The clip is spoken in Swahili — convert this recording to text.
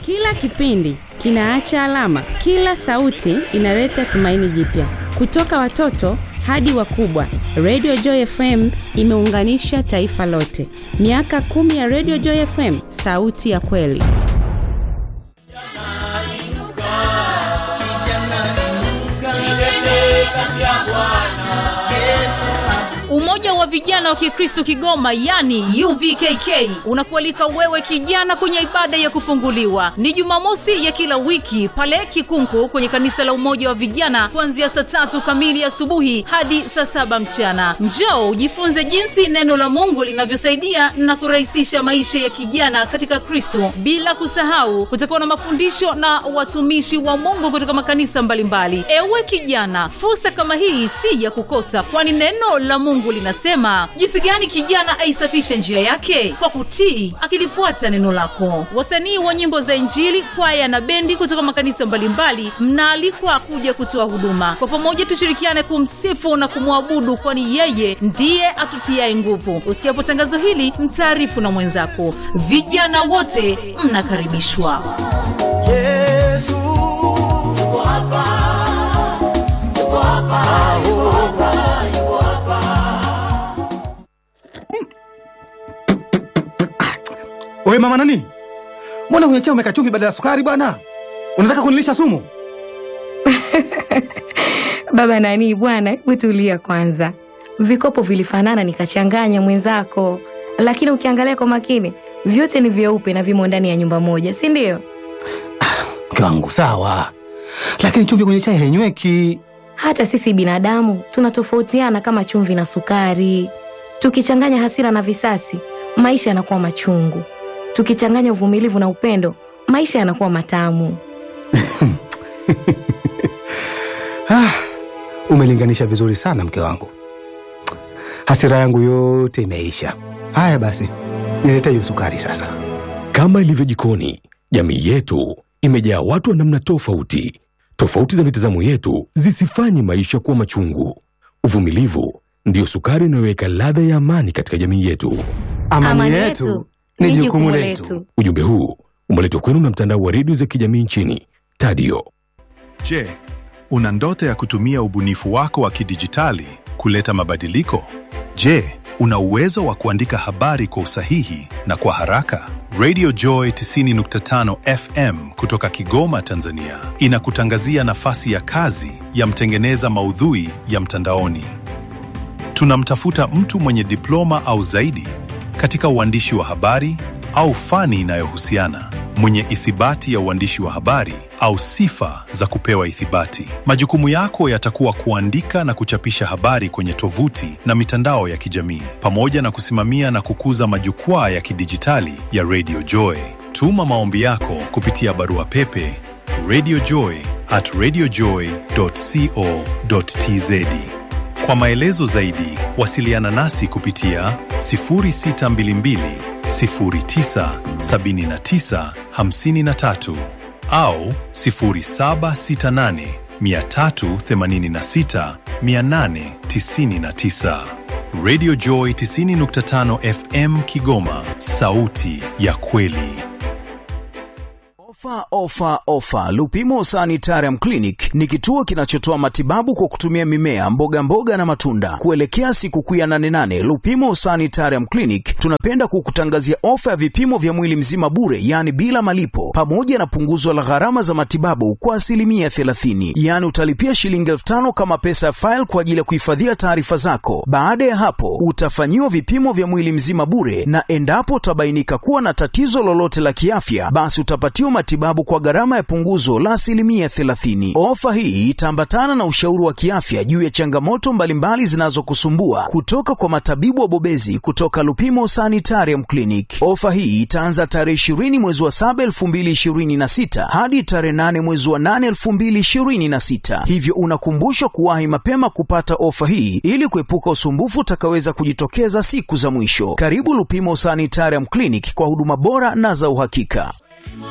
Kila kipindi kinaacha alama, kila sauti inaleta tumaini jipya. Kutoka watoto hadi wakubwa, Radio Joy FM imeunganisha taifa lote. Miaka kumi ya Radio Joy FM, sauti ya kweli. Umoja wa vijana wa Kikristo Kigoma, yani UVKK, unakualika wewe kijana kwenye ibada ya kufunguliwa. Ni Jumamosi ya kila wiki pale Kikunku kwenye kanisa la Umoja wa Vijana kuanzia saa tatu kamili asubuhi hadi saa saba mchana. Njoo ujifunze jinsi neno la Mungu linavyosaidia na kurahisisha maisha ya kijana katika Kristo. Bila kusahau, kutakuwa na mafundisho na watumishi wa Mungu kutoka makanisa mbalimbali. Ewe kijana, fursa kama hii si ya kukosa, kwani neno la Mungu linasema jinsi gani kijana aisafishe njia yake kwa kutii, akilifuata neno lako. Wasanii wa nyimbo za Injili, kwaya na bendi kutoka makanisa mbalimbali mnaalikwa kuja kutoa huduma. Kwa pamoja tushirikiane kumsifu na kumwabudu, kwani yeye ndiye atutiaye nguvu. Usikiapo tangazo hili, mtaarifu na mwenzako. Vijana wote mnakaribishwa. Yesu yuko hapa, yuko hapa, yuko hapa, yuko hapa. Wewe mama nani? Mbona kwenye chai umeweka chumvi badala ya sukari bwana? Unataka kunilisha sumu? Baba nani bwana, hebu tulia kwanza. Vikopo vilifanana nikachanganya mwenzako, lakini ukiangalia kwa makini vyote ni vyeupe na vimo ndani ya nyumba moja, si ndio? Mke wangu sawa, lakini chumvi kwenye chai hainyweki. Hata sisi binadamu tunatofautiana kama chumvi na sukari. Tukichanganya hasira na visasi, maisha yanakuwa machungu. Tukichanganya uvumilivu na upendo, maisha yanakuwa matamu. Ah, umelinganisha vizuri sana mke wangu. Hasira yangu yote imeisha. Haya basi, nilete hiyo sukari sasa. Kama ilivyo jikoni, jamii yetu imejaa watu wa namna tofauti. Tofauti za mitazamo yetu zisifanye maisha kuwa machungu. Uvumilivu ndiyo sukari inayoweka ladha ya amani katika jamii yetu. Amani, yetu ni jukumu letu. Ujumbe huu umeletwa kwenu na mtandao wa redio za kijamii nchini Tadio. Je, una ndoto ya kutumia ubunifu wako wa kidijitali kuleta mabadiliko? Je, una uwezo wa kuandika habari kwa usahihi na kwa haraka? Radio Joy 90.5 FM kutoka Kigoma, Tanzania inakutangazia nafasi ya kazi ya mtengeneza maudhui ya mtandaoni. Tunamtafuta mtu mwenye diploma au zaidi katika uandishi wa habari au fani inayohusiana, mwenye ithibati ya uandishi wa habari au sifa za kupewa ithibati. Majukumu yako yatakuwa kuandika na kuchapisha habari kwenye tovuti na mitandao ya kijamii, pamoja na kusimamia na kukuza majukwaa ya kidijitali ya Radio Joy. Tuma maombi yako kupitia barua pepe radiojoy at radiojoy.co.tz. Kwa maelezo zaidi, wasiliana nasi kupitia 0622 09 79 53 au 0768 386 899. Radio Joy 90.5 FM Kigoma, sauti ya kweli. Ofa, ofa, ofa! Lupimo Sanitarium Clinic ni kituo kinachotoa matibabu kwa kutumia mimea, mboga mboga na matunda. Kuelekea sikukuu ya 88 Lupimo Sanitarium Clinic tunapenda kukutangazia ofa ya vipimo vya mwili mzima bure, yaani bila malipo, pamoja na punguzo la gharama za matibabu kwa asilimia 30. Yaani utalipia shilingi elfu tano kama pesa ya faili kwa ajili ya kuhifadhia taarifa zako. Baada ya hapo, utafanyiwa vipimo vya mwili mzima bure, na endapo utabainika kuwa na tatizo lolote la kiafya, basi utapatiwa matibabu kwa gharama ya punguzo la asilimia 30. Ofa hii itaambatana na ushauri wa kiafya juu ya changamoto mbalimbali zinazokusumbua kutoka kwa matabibu wabobezi kutoka Lupimo Sanitarium Clinic. Ofa hii itaanza tarehe 20 mwezi wa 7 2026 hadi tarehe 8 mwezi wa 8 2026, hivyo unakumbushwa kuwahi mapema kupata ofa hii ili kuepuka usumbufu utakaweza kujitokeza siku za mwisho. Karibu Lupimo Sanitarium Clinic kwa huduma bora na za uhakika.